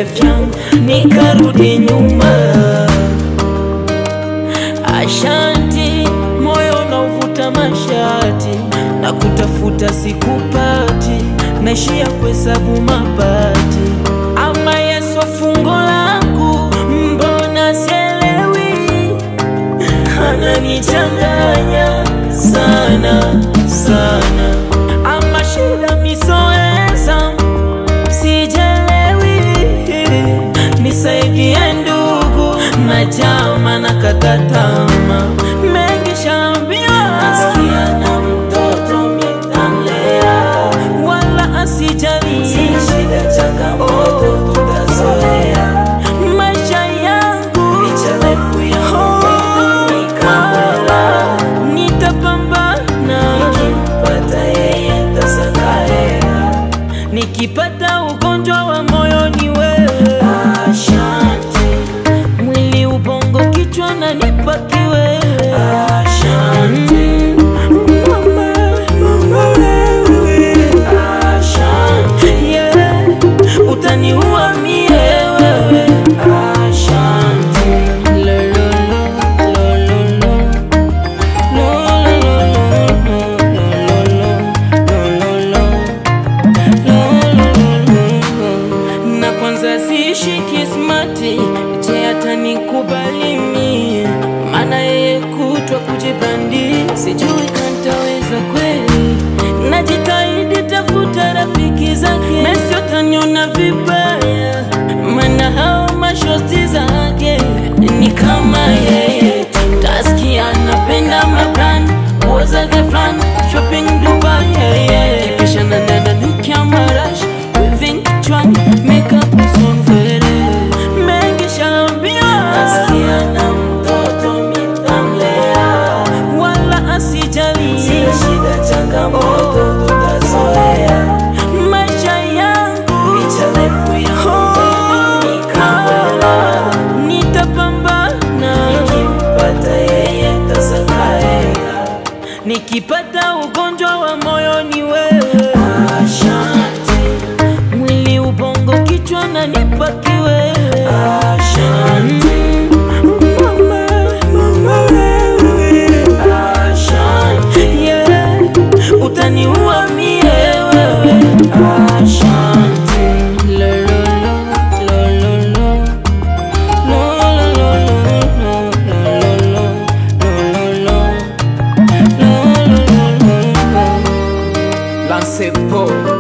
life yangu nikarudi nyuma. Ashanti, moyo unaovuta mashati na kutafuta sikupati, naishia kuhesabu mabati. Ama Yesu fungo langu, mbona sielewi? Ananichanganya sana sana, ama shida misoeza, sijelewi. Nisaidie ndugu na jama na katatama mengi shaambiwa, nasikia na mtoto mitanlea, wala asijali, si shida, changamoto tutazoea. Maisha yangu licha refu yangu nikawala, nitapambana, nikimpata yeye ntasakarea nikipata ugonjwa wa moyo ni wewe. Asante, mwili ubongo kichwa na nipa kiwewe. Asante, mama, mama wewe. Asante, yeah, utaniua mie wewe. Asante, lo, lo, lo, lo, lo, lo. Lo, lo, lo, lo, lo, lo, lo, lo, lo. Na kwanza siishi kismati, je atanikubali mie? Maana yeye kutwa kujibandi, sijui kantaweza kweli. Najitahidi tafuta rafiki zake, Messi ataniona vibaya, maana hao mashosti zake ni kama yeye. Tasikia anapenda maplan, nguo zake flan, shopping Dubai, yeah, yeah. Kisha na dada nukia marash, weaving kichwani, makeup uson vere. Mengi shaambiwa, nasikia na mtoto mitamlea, wala asijali, si shida, changamoto tutazoea. Maisha yangu licha refu yangu nikawala, nitapambana, nikimpata yeye ntasakarea nikipata ugonjwa wa moyo ni wewe. Asante, mwili ubongo kichwa na nipa kiwewe. Asante, mama, mama wewe. Asante, yeah, utaniua mie wewe. Asante, lo, lo, lo, lo, lo, lo. Lo, lo, lo, lo, lo, lo, lo, lo, lo, lo. Lance Paul